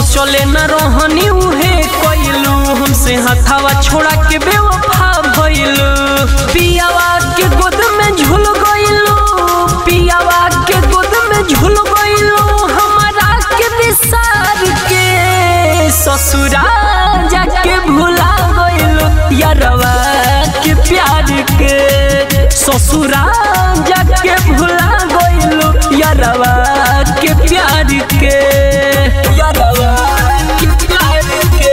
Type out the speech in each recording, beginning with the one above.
सोचले न रहनी उहे कइलू हमसे हथावा छोड़ा के बेवफा भइलू पियावा के गोद में झूल गइलू पियावा के गोद में झूल गइलू हमारा के बिसार के ससुरा जाके भुला गइलू यारवा के प्यार के ससुरा जाके भुला गइलू यारवा के प्यार के यारवा के प्यार के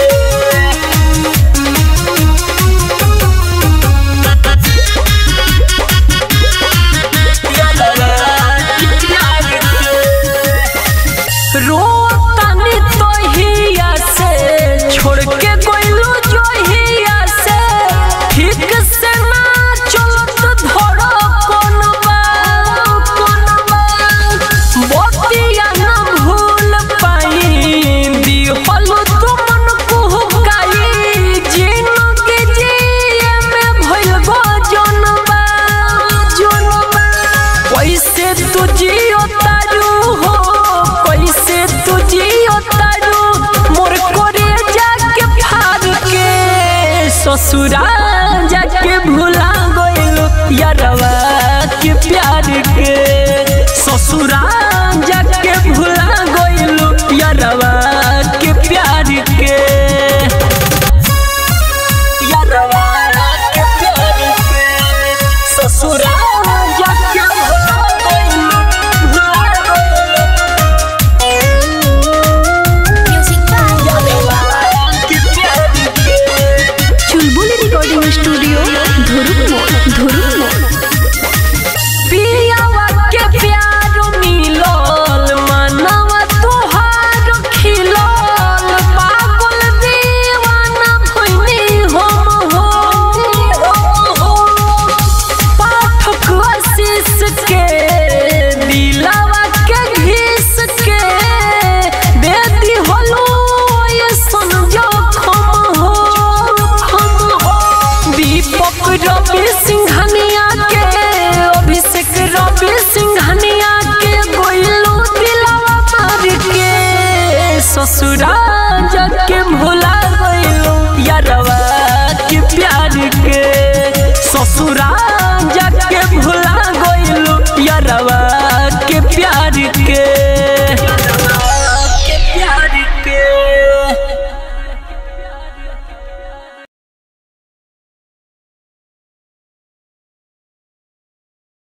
रोतानी तोहिया से छोड़ के गइलू जोहिया से ठीक से ना चलत धड़ो कोनबा कोनबा बतिया ना भूल पाई दिहलु तुमन कुहकाई जिंदगी जिए में भइल गो जनबा जनबा कैसे तू जियो तारू हो कैसे तू जियो तारू मोर कोरे जाके फाड़ के ससुरा जाके भुला गइलू यारवा के प्यार के ससुरा जाके भुला गइलू यारवा के प्यार के यारवा के प्यार के ससुरा जाके भुला गइलू भुला गइलू म्यूजिक बाय यारवा के प्यार के चुलबुली रिकॉर्डिंग स्टूडियो धुरुक धुरुक पियावा के प्यार मिलल मनवा तोहार खिलल पागल दीवाना भइनी हम हो पाठक आशीष के दिलावा के घिस के दे दिहलो ये समझो खम हो खम हो दीपक रवि सिंघनिया के अभिषेक रवि सिंघनिया के गोइलो दिलावा मार के ससुरा जाके भुला गइलो यारवा के प्यार के ससुरा